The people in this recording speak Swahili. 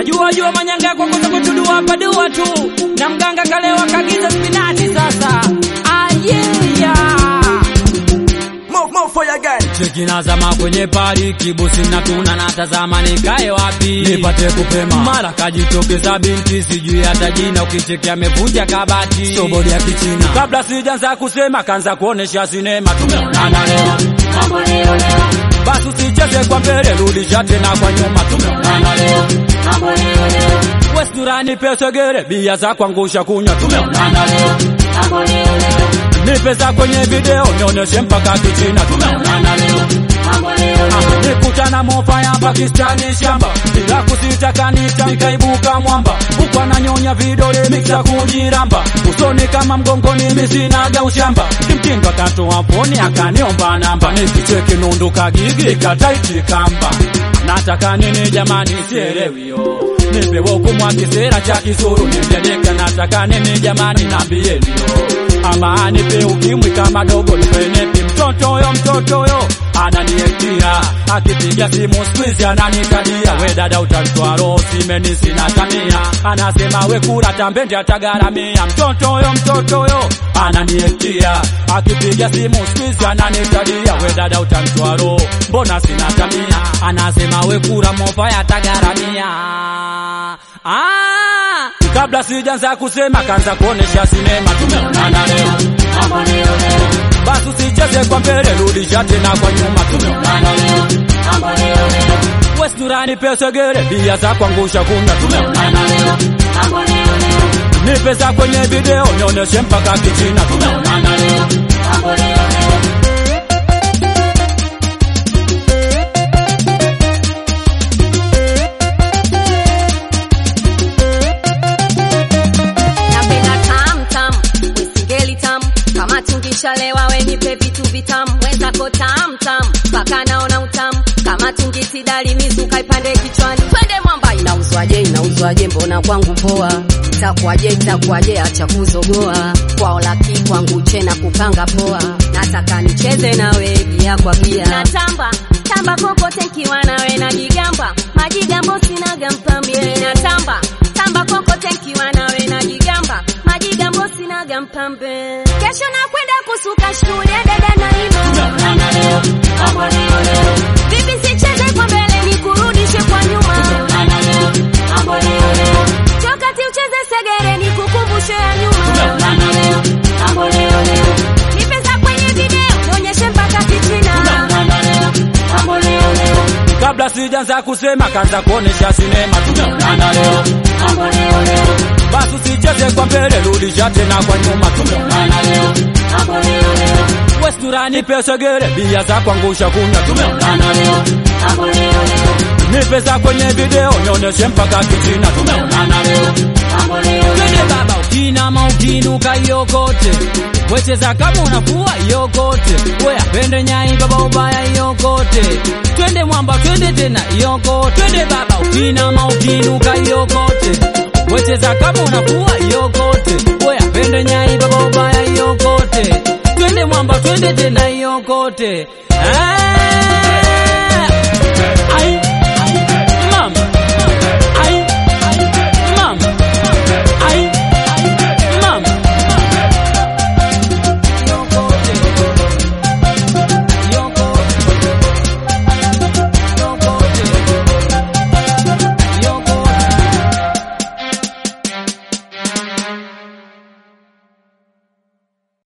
wajua jua manyanga kwa kosa kutudua padua tu na mganga kalewa kagiza spinati sasa ayeya More, more for your guy. cheki nazama kwenye pari kibusi na tuna natazama nikae wapi nipate kupema mara kajitokeza binti sijui hata jina ukicheki amevunja kabati sobodi ya kichina kabla sijaanza kusema kaanza kuonesha sinema tumeonana leo basi usicheze kwa mbele rudisha tena kwa nyuma tumeonana leo westurani pesegere bia za kuangusha kunywa tumeonana leo nipesa kwenye video nionyeshe mpaka kichina tumeonana leo Ah, nikutana mofa ya pakistani shamba bila kusita kanita nikaibuka mwamba huku ananyonya vidole miksa kujiramba usoni kama mgongoni misinaga ushamba kimtindo akatoa poni akaniomba namba nikicheki nundu kagigi kataiti kamba nataka nini jamani sielewio nipewe hukumu kisera cha kisuru nivyadeka nataka nini jamani nambienio ama nipe ukimwi kama dogo nipenepi mtoto yo mtoto yo ananiektia akipiga simu squeeze ananitadia we dada utanitoa roho simeni sina tamia anasema we kura tambendi atagaramia mtoto yo mtoto yo ananiektia akipiga simu squeeze ananitadia we dada utanitoa roho mbona sina tamia anasema we kura mofa yatagaramia ah kabla sijaanza kusema kaanza kuonesha sinema tumeonana leo basi usicheze kwa mbele rudisha tena kwa nyuma tumeonana leo westurani pesegere bia za kuangusha kunywa tumeonana leo ni pesa kwenye video nionyeshe mpaka kichina tumeonana leo napenda tam tam wesingeli tam kama tungishalewa wenipe vitu vitam wenzako tam tam mpaka naona utam kama tungisidali mizuka ipande kichwani twende mwamba inauzwaje inauzwaje mbona kwangu poa itakuwaje itakuwaje acha kuzogoa kwao laki kwangu chena kupanga poa nataka nicheze nawe gia kwa gia natamba tamba kokote nkiwa nawe na jigamba majigambo sinaga mpambie natamba tamba kokote nkiwa nawe na jigamba majigambo sinaga mpambe kesho nakwenda kusuka studio dada naima tumeonana leo vipi sicheze kwa mbele nikurudishe kwa nyuma tumeonana leo chokati ucheze segere nikukumbushe ya nyuma tumeonana leo ni pesa kwenye video nionyeshe mpaka kichina tumeonana leo kabla sijaanza kusema kaanza kuonesha sinema tumeonana leo basi usicheze kwa mbele rudisha tena kwa nyuma tumeonana leo westurani pesegere bia za kuangusha kunywa tumeonana leo ni pesa kwenye video nionyeshe mpaka kichina tumeonana leo twende baba ukinama ukinuka yokote wecheza kama unafua yokote we apende nyai baba ubaya yokote twende mwamba twende tena yoko twende baba ukinama ukinuka yokote wecheza kama unafua yokote we apende nyai baba ubaya yokote twende mwamba twende tena yokote ah!